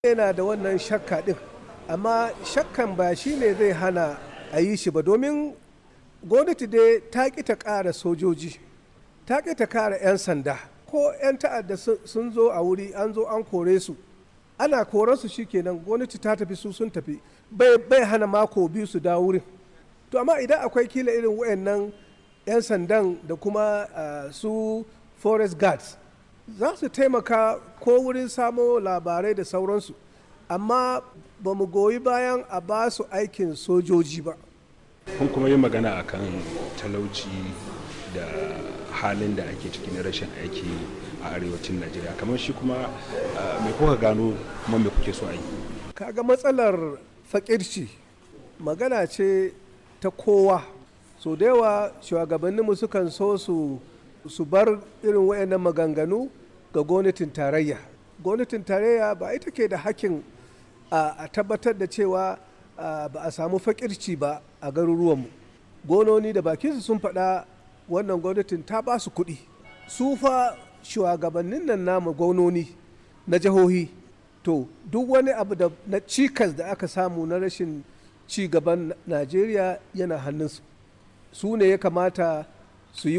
yana da wannan shakka ɗin amma shakkan ba shi ne zai hana a yi shi ba domin gwamnati dai ta ƙi ta ƙara sojoji ta ƙi ta ƙara 'yan sanda ko 'yan ta'adda sun zo a wuri an zo an kore su ana koran su kenan gwamnati ta tafi su sun tafi bai hana mako biyu su dawo wurin to amma idan akwai kila irin wayannan 'yan sandan da kuma su forest guards za su taimaka ko wurin samo labarai da sauransu amma ba mu goyi bayan a ba su aikin sojoji ba kun kuma yi magana akan talauci da halin da ake ciki na rashin aiki a arewacin najeriya kamar shi kuma me kuka gano kuma me kuke so a yi kaga matsalar fakirci magana ce ta kowa so da yawa shugabanninmu sukan so su su bar irin wayannan maganganu ga gwamnatin tarayya gwamnatin tarayya ba ita ke da hakkin a tabbatar da cewa ba a samu fakirci ba a garuruwanmu gononi da bakinsu sun faɗa wannan gwamnatin ta ba su kuɗi su fa shugabannin nan namu gononi na jihohi to duk wani abu da na cikas da aka samu na rashin ci gaban najeriya yana hannunsu su ne ya kamata su yi